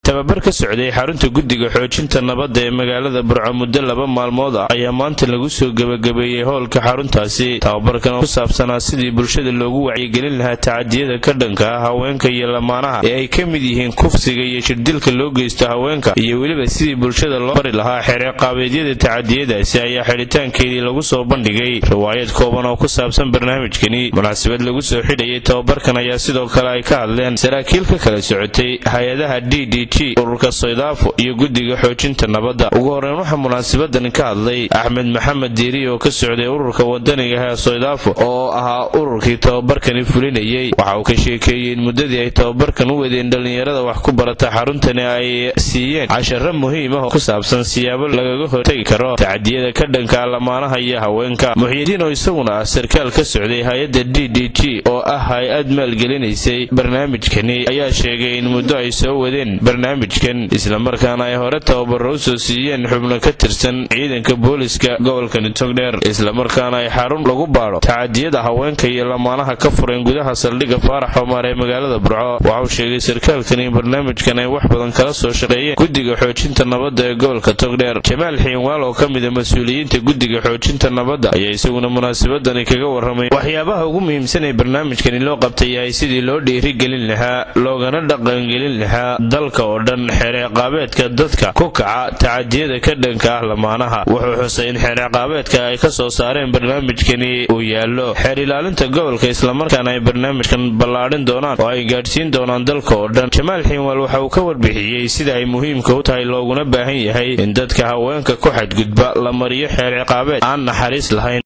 tababar ka socday xarunta guddiga xoojinta nabadda ee magaalada burco muddo laba maalmood ah ayaa maanta lagu soo gebagabeeyey howlka xaruntaasi tababarkan oo ku saabsanaa sidii bulshada loogu wacyigelin lahaa tacadiyada ka dhanka ah haweenka iyo lamaanaha ee ay ka mid yihiin kufsiga iyo shirdilka loo geysto haweenka iyo weliba sidii bulshada loo bari lahaa xereeqaabeedyada tacadiyadaasi ayaa xidhitaankeedii lagu soo bandhigay riwaayad kooban oo ku saabsan barnaamijkani munaasabad lagu soo xidhayay tababarkan ayaa sidoo kale ay ka hadleen saraakiil ka kala socotay hay-adaha d d g ururka soydaafo iyo guddiga xoojinta nabadda ugu horreyn waxaa munaasabadan ka hadlay axmed maxamed diiri oo ka socday ururka wadaniga ee soydaafo oo ahaa ururkii tababarkani fulinayey waxa uu ka sheekeeyey in muddadii ay tababarkan u wadeen dhallinyarada wax ku barata xaruntani ay siiyeen casharo muhiim ah oo ku saabsan siyaabo lagaga hortegi karo tacadiyada ka dhanka lamaanaha iyo haweenka muxyidiin oo isaguna ah sarkaal ka socday hay-adda d d g oo ah hay-ad maalgelinaysay barnaamijkani ayaa sheegay in muddo ay soo wadeen barnaamijkan islamarkaana ay hore tababaro u soo siiyeen xubno ka tirsan ciidanka booliska gobolkani togdheer islamarkaana ay xarun lagu baadho tacadiyada haweenka iyo lamaanaha ka fureen gudaha saldhigga faarax xomar ee magaalada burco waxa uu sheegay sarkaalkan in barnaamijkan ay wax badan kala soo shaqeeyeen guddiga xoojinta nabadda ee gobolka togdheer jamaal xiinwaal oo ka mida mas-uuliyiinta guddiga xoojinta nabadda ayaa isaguna munaasabadani kaga warramay waxyaabaha ugu muhiimsan ee barnaamijkani loo qabtay yahay sidii loo dhiirigelin lahaa loogana dhaqangelin lahaa dalka oo dhan xereeqaabeedka dadka ku kaca tacadiyada ka dhanka ah lamaanaha wuxuu xusay in xereeqaabeedka ay ka soo saareen barnaamijkani uu yaallo xeer ilaalinta gobolka islamarkaana ay barnaamijkan ballaadhin doonaan oo ay gaadhsiin doonaan dalka oo dhan jamaal xiinwaal waxa uu ka warbixiyey sida ay muhiimka u tahay looguna baahan yahay in dadka haweenka ku xadgudba la mariyo xeer ciqaabeed aan naxariis lahayn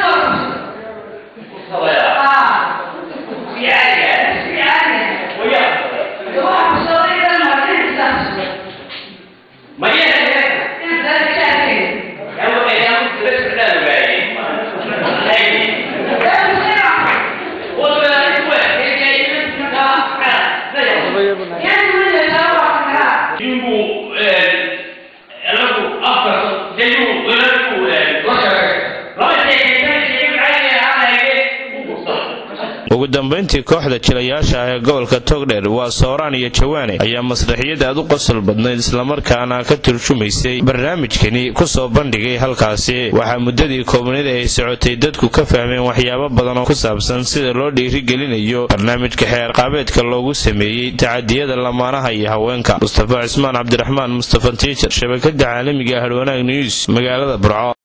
ugu dambayntii kooxda jilayaasha ah ee gobolka togdheer waa sooraan iyo jawaane ayaa masraxiyad aad u qosol badnayd islamarkaana ka turjumaysay barnaamijkani ku soo bandhigay halkaasi waxaa muddadii koobnid ay socotay dadku ka fahmeen waxyaabo badan oo ku saabsan sida loo dhiirigelinayo barnaamijka xeer qaabeedka loogu sameeyey tacadiyada lamaanaha iyo haweenka mustafa cismaan cabdiraxmaan mustafa tiijar shabakada caalamiga harwanaag news magaalada burco